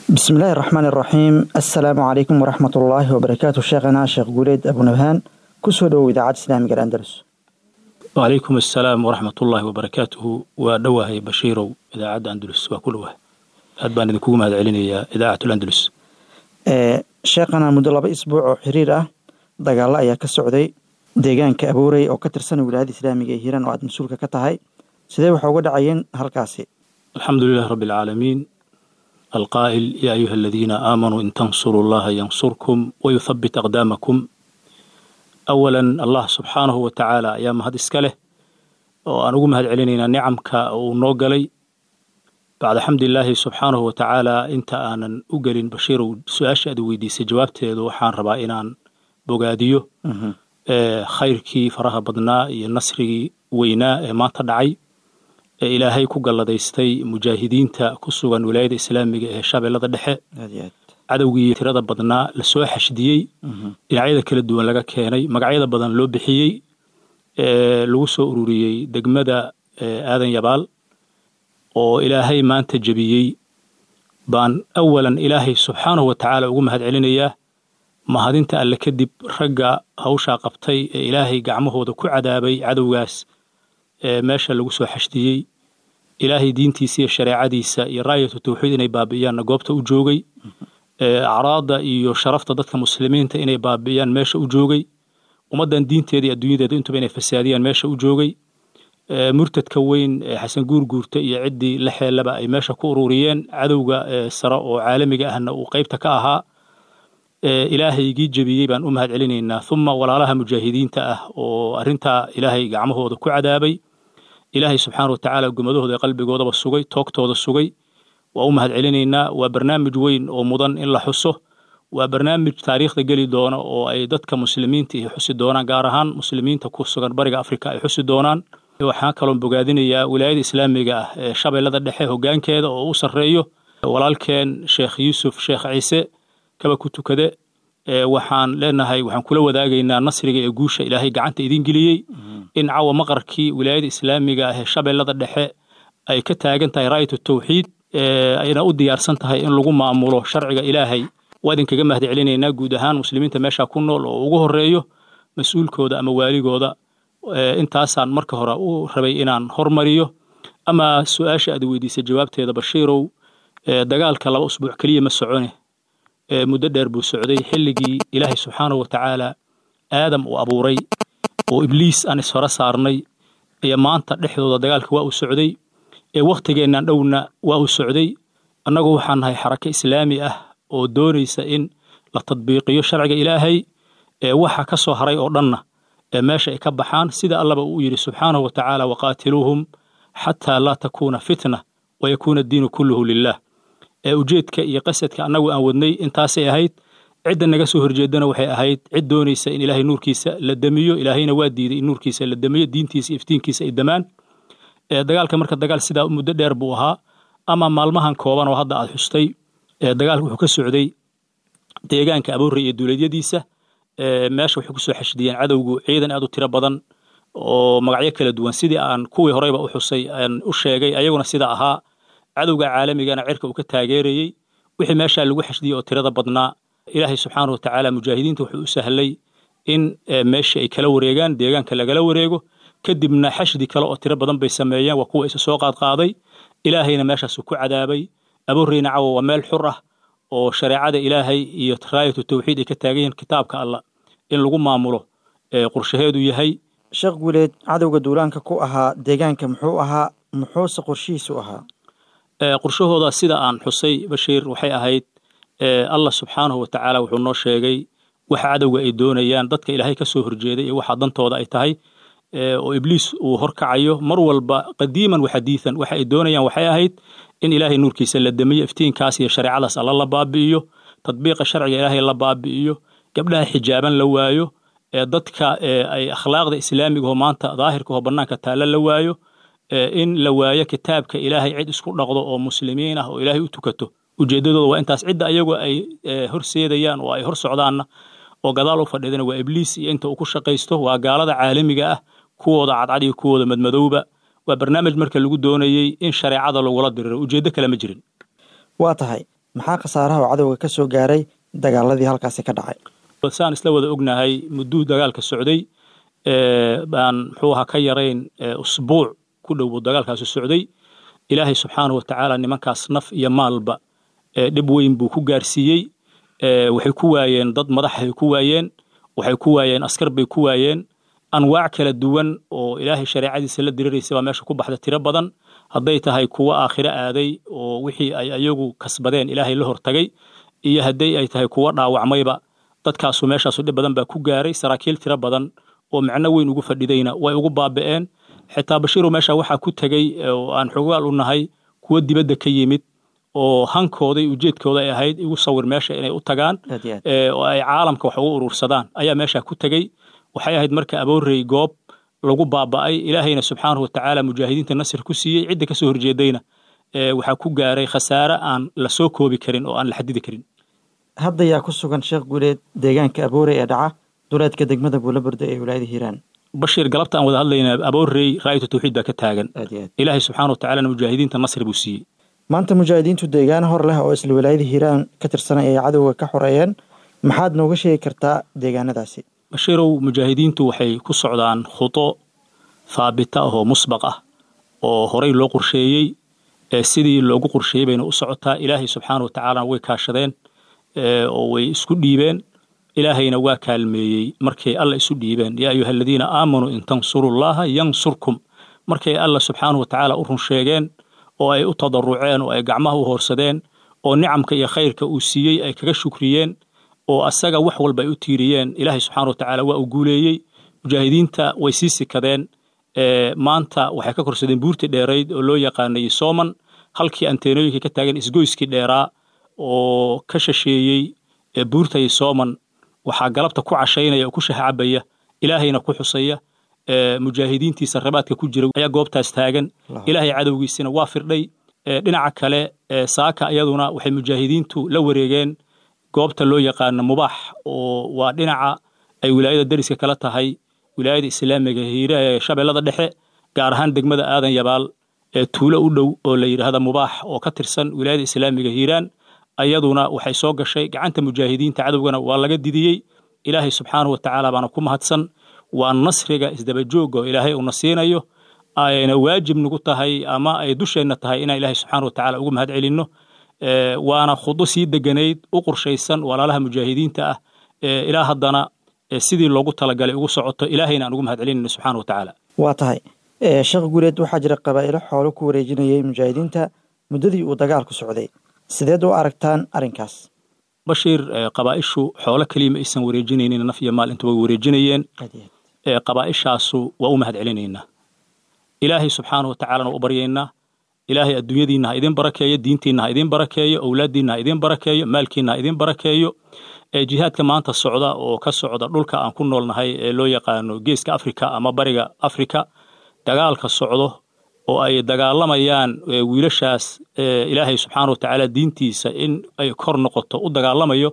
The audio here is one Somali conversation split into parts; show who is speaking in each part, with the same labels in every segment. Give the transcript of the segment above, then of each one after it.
Speaker 1: بسم الله الرحمن الرحيم السلام عليكم ورحمة الله وبركاته شيخنا شيخ قوليد أبو نبهان كسودو إذاعة إسلامي الأندلس
Speaker 2: وعليكم السلام ورحمة الله وبركاته ودواه بشيرو إذاعة أندلس وكلها أدبان إذنكم هذا علينا إذاعة الأندلس
Speaker 1: ee sheekhana muddo laba isbuuc oo xiriir ah dagaalo ayaa ka socday deegaanka abuurey oo ka tirsan wilaayada islaamiga ee hiiraan oo aad mas-uulka ka tahay sidee waxa uga dhacayeen halkaasi
Speaker 2: الحمد لله رب العالمين القائل يا أيها الذين آمنوا إن تنصروا الله ينصركم ويثبت أقدامكم أولا الله سبحانه وتعالى يا مهد إسكاله وأن أقوم هاد علينا نعمك ونوغلي بعد حمد الله سبحانه وتعالى انت aanan u gelin bashiirow su-aasha aad weydiisay jawaabteedu waxaan rabaa inaan bogaadiyo ee khayrkii faraha badnaa iyo nasrigii weynaa ee maanta dhacay ee ilaahay ku galladaystay mujaahidiinta ku sugan wilaayada islaamiga ee shabeellada dhexe
Speaker 1: aad iyo aad
Speaker 2: cadowgii tirada badnaa lasoo xashdiyey dhinacyada kala duwan laga keenay magacyada badan loo bixiyey ee lagu soo ururiyey degmada ee aadan yabaal oo ilaahay maanta jebiyey baan awalan ilaahay subxaanahu wa tacaala ugu mahad celinayaa mahadinta alle kadib ragga hawshaa qabtay ee ilaahay gacmahooda ku cadaabay cadowgaas ee meesha lagu soo xashdiyey ilaahay diintiisa iyo shareecadiisa iyo raayatu tawxiid inay baabi'iyaanna goobta u joogay ee acraadda iyo sharafta dadka muslimiinta inay baabi'iyaan meesha u joogay ummaddan diinteeda iyo adduunyadeeda intuba inay fasaadiyaan meesha u joogay ee murtadka weyn ee xasan guurguurta iyo ciddii la xeelaba ay meesha ku ururiyeen cadowga ee sare oo caalamiga ahna uu qaybta ka ahaa ee ilaahaygii jebiyey baan u mahad celinaynaa uma walaalaha mujaahidiinta ah oo arrintaa ilaahay gacmahooda ku cadaabay ilaahay subxaana wa tacaala gumadahooda ee qalbigoodaba sugay toogtooda sugay waa u mahad celinaynaa waa barnaamij weyn oo mudan in la xuso waa barnaamij taariikhda geli doona oo ay dadka muslimiinta iyo xusi doonaan gaar ahaan muslimiinta ku sugan bariga afrika ay xusi doonaan waxaan kaloon bogaadinayaa wilaayada islaamiga ah ee shabeellada dhexe hoggaankeeda oo u sarreeyo walaalkeen sheekh yuusuf sheekh ciise kaba ku tukade ee waxaan leenahay waxaan kula wadaagaynaa nasriga ee guusha ilaahay gacanta idin geliyey in cawa maqarkii wilaayada islaamiga ah ee shabeellada dhexe ay ka taagan tahay raayatu tawxiid ee ayna u diyaarsan tahay in lagu maamulo sharciga ilaahay waa idinkaga mahad celinaynaa guud ahaan muslimiinta meesha ku nool oo ugu horeeyo mas-uulkooda ama waaligooda intaasaan marka hore u rabay inaan hormariyo ama su-aasha aad weydiisay jawaabteeda bashiirow dagaalka laba usbuuc keliya ma socone muddo dheer buu socday xilligii ilaahay subxaanahu wa tacaala aadam uu abuuray oo ibliis aan isfara saarnay iyo maanta dhexdooda dagaalka waa uu socday ee wakhtigeennan dhowna waa uu socday annagu waxaan nahay xarako islaami ah oo doonaysa in la tadbiiqiyo sharciga ilaahay ee waxa ka soo haray oo dhanna ee meesha ay ka baxaan sida allaba uu yidhi subxaanahu wa tacaala waqaatiluuhum xataa laa takuuna fitna wayakuuna addiinu kulluhu lilah ee ujeedka iyo qasadka annagu aan wadnay intaasay ahayd cidda naga soo horjeedana waxay ahayd cid doonaysa in ilaahay nuurkiisa la damiyo ilaahayna waa diiday in nuurkiisa la damiyo diintiisa iyo iftiinkiisa ay damaan dagaalka marka dagaal sidaa muddo dheer buu ahaa ama maalmahan kooban oo hadda aad xustay dagaalka wuxuu ka socday deegaanka aboorey iyo duuleedyadiisa meesha waxay kusoo xashdiyeen cadowgu ciidan aad u tiro badan oo magacyo kala duwan sidii aan kuwii horeyba u xusay aan u sheegay ayaguna sida ahaa cadowga caalamigana cirka uu ka taageerayey wixii meeshaa lagu xashdiyey oo tirada badnaa ilaahay subxaanahu wa tacaala mujaahidiinta wuxuu u sahlay in meeshii ay kala wareegaan deegaanka lagala wareego kadibna xashdi kale oo tiro badan bay sameeyeen waa kuwa isa soo qaadqaaday ilaahayna meeshaasuu ku cadaabay abooreyna cawa waa meel xur ah oo shareecada ilaahay iyo raayatu tawxiid ay ka taagan yihiin kitaabka allah in lagu maamulo qorshaheedu yahay
Speaker 1: sheekh guuleed cadowga duulaanka ku ahaa deegaanka muxuu ahaa muxuuse qorshihiisu ahaa
Speaker 2: qorshahooda sida aan xusay bashiir waxay ahayd allah subxaanahu wa tacaala wuxuu noo sheegay waxa cadowga ay doonayaan dadka ilaahay ka soo horjeeday iyo waxa dantooda ay tahay oo ibliis uu horkacayo mar walba qadiiman wa xadiidan waxa ay doonayaan waxay ahayd in ilaahay nuurkiisa la damiyo iftiinkaas iyo shareecadaas alla la baabi'iyo tadbiiqa sharciga ilaahay la baabi'iyo gabdhaha xijaaban la waayo ee dadka ay akhlaaqda islaamiga oo maanta daahirka oo bannaanka taalla la waayo in la waayo kitaabka ilaahay cid isku dhaqdo oo muslimiin ah oo ilaahay u tukato ujeeddadooda waa intaas cidda ayagu ay horseedayaan oo ay hor socdaanna oo gadaal u fadhiidana waa ibliis iyo inta uu ku shaqaysto waa gaalada caalamiga ah kuwooda cadcad iyo kuwooda madmadowba waa barnaamij marka lagu doonayey in shareecada lagula diriro ujeeddo kale ma jirin
Speaker 1: waa tahay maxaa khasaaraha oo cadowga ka soo gaaray dagaaladii halkaasi ka dhacay
Speaker 2: saan isla wada ognahay mudduu dagaalka socday baan muxuu ahaa ka yarayn usbuuc ku dhow buu dagaalkaasi socday ilaahay subxaana wa tacaala nimankaas naf iyo maalba dhib weyn buu ku gaarsiiyey waxay ku waayeen dad madaxay ku waayeen waxay ku waayeen askar bay ku waayeen anwaac kala duwan oo ilaahay shareecadiisa la diriraysa baa meesha ku baxda tiro badan hadday tahay kuwo aakhiro aaday oo wixii ay ayagu kasbadeen ilaahay la hortagay iyo hadday ay tahay kuwo dhaawacmayba dadkaasu meeshaasu dhib badan baa ku gaaray saraakiil tiro badan oo macno weyn ugu fadhidayna way ugu baaba'een xitaa bashiiru meesha waxaa ku tegey oo aan xogaal u nahay kuwo dibadda ka yimid oo hankooda iyo ujeedkooda ay ahayd igu sawir meesha inay u tagaan oo ay caalamka wax ugu urursadaan ayaa meesha ku tegey waxay ahayd marka aboorey goob lagu baaba'ay ilaahayna subxaanahu watacaala mujaahidiinta nasir ku siiyey cidda ka soo horjeedayna waxaa ku gaaray khasaare aan la soo koobi karin oo aan la xadidi karin
Speaker 1: hadda yaa ku sugan sheekh guuleed deegaanka aboorey ee dhaca duleedka degmada buulaburda ee wilaayada hiiraan
Speaker 2: bashiir galabta aan wada hadlayna aboorey raayatu tawxiid baa ka taagan ilaahay subxaana watacaalana mujaahidiinta nasri buu siiyey
Speaker 1: maanta mujaahidiintu deegaan hor leh oo isla wilaayada hiiraan ka tirsanay ay cadowga ka xoreeyeen maxaad nooga sheegi kartaa deegaanadaasi
Speaker 2: bashiirow mujaahidiintu waxay ku socdaan khudo haabita ah oo musbaq ah oo horey loo qorsheeyey sidii loogu qorsheeyey bayna u socotaa ilaahay subxaana wa tacaalana way kaashadeen oo way isku dhiibeen ilaahayna waa kaalmeeyey markay alla isu dhiibeen yaa ayuha aladiina aamanuu in tansurullaha yansurkum markay alla subxaana wa tacaala u run sheegeen oo ay u tadaruceen oo ay gacmaha u hoorsadeen oo nicamka iyo khayrka uu siiyey ay kaga shukriyeen oo asaga wax walba ay u tiiriyeen ilaahay subxana wa tacaala waa uu guuleeyey mujaahidiinta way sii sikadeen maanta waxay ka korsadeen buurtii dheerayd oo loo yaqaanay sooman halkii anteenooyinka ka taagan isgoyskii dheeraa oo ka shasheeyey buurtay sooman waxaa galabta ku cashaynaya oo ku shahcabaya ilaahayna ku xusaya mujaahidiintiisa rabaadka ku jira ayaa goobtaas taagan ilaahay cadowgiisina waa firdhay dhinaca kale saaka iyaduna waxay mujaahidiintu la wareegeen goobta loo yaqaano mubaax oo waa dhinaca ay wilaayada deriska kala tahay wilaayada islaamiga hiire ee shabeellada dhexe gaar ahaan degmada aadan yabaal ee tuulo u dhow oo la yidhaahda mubaax oo ka tirsan wilaayada islaamiga hiiraan ayaduna waxay soo gashay gacanta mujaahidiinta cadowgana waa laga didiyey ilaahay subxaanahu wa tacaala baana ku mahadsan waa nasriga isdabajooga oo ilaahay uuna siinayo ayna waajib nagu tahay ama ay dusheenna tahay inaan ilaahay subxaana wa tacala ugu mahad celinno waana khudo sii deganayd u qorshaysan walaalaha mujaahidiinta ah ilaa haddana sidii loogu talagalay ugu socoto ilaahayna aan ugu mahad celinayno subxaana wa tacaala
Speaker 1: waa tahay sheekh guuleed waxaa jira qabaa'ilo xoolo ku wareejinayay mujaahidiinta muddadii uu dagaalku socday sideed u aragtaan arrinkaas
Speaker 2: bashiir qabaa'ishu xoolo keliya ma aysan wareejinaynin naf iyo maal intuba way wareejinayeen qabaa'ishaasu waa u mahad celinaynaa ilaahay subxaana wa tacaalana u baryaynaa ilaahay adduunyadiinna ha idin barakeeyo diintiinna ha idin barakeeyo owlaaddiinna ha idin barakeeyo maalkiinna ha idin barakeeyo jihaadka maanta socda oo ka socda dhulka aan ku noolnahay ee loo yaqaano geeska afrika ama bariga afrika dagaalka socdo oo ay dagaalamayaan wiilashaas ilaahay subxaana wa tacaala diintiisa in ay kor noqoto u dagaalamayo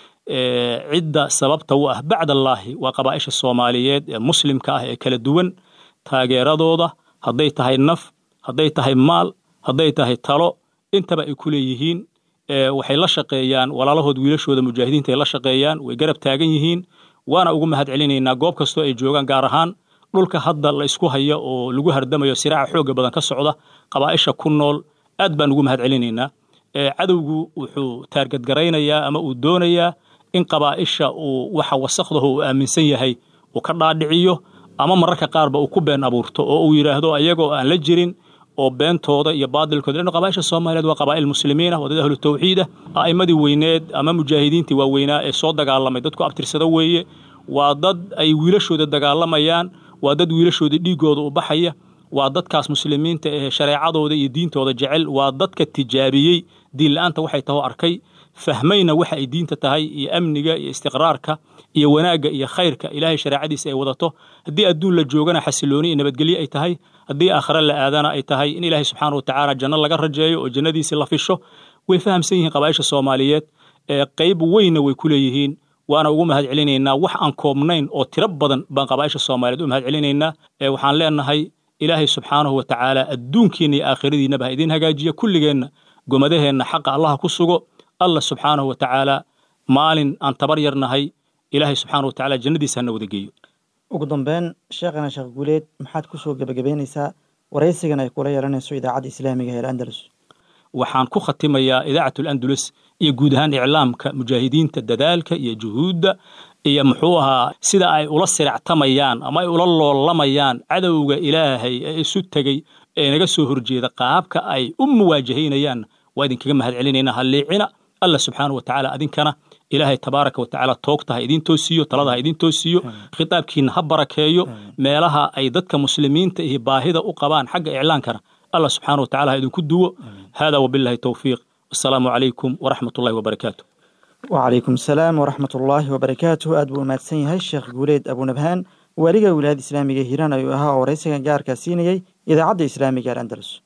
Speaker 2: cidda sababta u ah bacdallaahi waa qabaa'isha soomaaliyeed ee muslimka ah ee kala duwan taageeradooda hadday tahay naf hadday tahay maal hadday tahay talo intaba ay ku leeyihiin waxay la shaqeeyaan walaalahood wiilashooda mujaahidiinta ay la shaqeeyaan way garab taagan yihiin waana ugu mahad celinaynaa goob kastoo ay joogaan gaar ahaan dhulka hadda la isku hayo oo lagu hardamayo siraaca xooga badan ka socda qabaa'isha ku nool aad baan ugu mahad celinaynaa cadowgu wuxuu taargadgaraynayaa ama uu doonayaa in qabaa'isha uu waxa wasakdaho uu aaminsan yahay uu ka dhaadhiciyo ama mararka qaarba uu ku been abuurto oo uu yidhaahdo ayagoo aan la jirin oo beentooda iyo baadilkooda lano qabaa'isha soomaaliyeed waa qabaa'il muslimiin ah waa dad ahlu tawxiid ah a'immadii weyneed ama mujaahidiintii waaweynaa ee soo dagaalamay dadku abtirsado weeye waa dad ay wiilashooda dagaalamayaan waa dad wiilashooda dhiiggooda u baxaya waa dadkaas muslimiinta ee shareecadooda iyo diintooda jecel waa dadka tijaabiyey diin la-aanta waxay taho arkay fahmayna waxa ay diinta tahay iyo amniga iyo istiqraarka iyo wanaagga iyo khayrka ilaahay shareecadiisa ay wadato haddii adduun la joogana xasilooni iyo nabadgelyo ay tahay haddii aakhare la aadana ay tahay in ilaahay subxaana wa tacaala janno laga rajeeyo oo jannadiisii la fisho way fahamsan yihiin qabaa'isha soomaaliyeed ee qayb weynna way ku leeyihiin waana ugu mahad celinaynaa wax aan koobnayn oo tiro badan baan qabaa'isha soomaaliyeed u mahad celinaynaa waxaan leenahay ilaahay subxaanahu wa tacaala adduunkiinna iyo aakhiradiinnaba ha idiin hagaajiya kulligeenna gomadaheenna xaqa allaha ku sugo allah subxaanahu wa tacaala maalin aan tabar yarnahay ilaahay subxaanahu wa tacaala jannadiisa hana wada geeyo
Speaker 1: ugu dambeyn sheekhana sheekh guuleed maxaad ku soo gebagabeynaysaa waraysigan ay kula yeelanayso idaacadda islaamiga ee andalus
Speaker 2: waxaan ku khatimayaa idaacat alandulus iyo guud ahaan iclaamka mujaahidiinta dadaalka iyo juhuudda iyo muxuu ahaa sida ay ula siractamayaan ama ay ula loolamayaan cadowga ilaahay ee isu tegey ee naga soo horjeeda qaabka ay u muwaajahaynayaan waa idinkaga mahad celinaynaa halliicina allah subxaanahu wa tacaala adinkana ilaahay tabaaraka wa tacaala toogta ha idiin toosiiyo talada ha idiin toosiiyo khitaabkiina ha barakeeyo meelaha ay dadka muslimiinta iyo baahida u qabaan xagga iclaankana allah subxaanahu wa tacaala ha idinku duwo hada wabillahi towfiiq wasalaamu calaykum waraxmat ullahi wabarakaatu
Speaker 1: وعليكم السلام ورحمة الله وبركاته أدبو مادسن يهي الشيخ قوليد أبو نبهان واليغا ولاية إسلامية هيران أيو أها ورئيسة جاركا سينيي إذا عد إسلامية الأندلس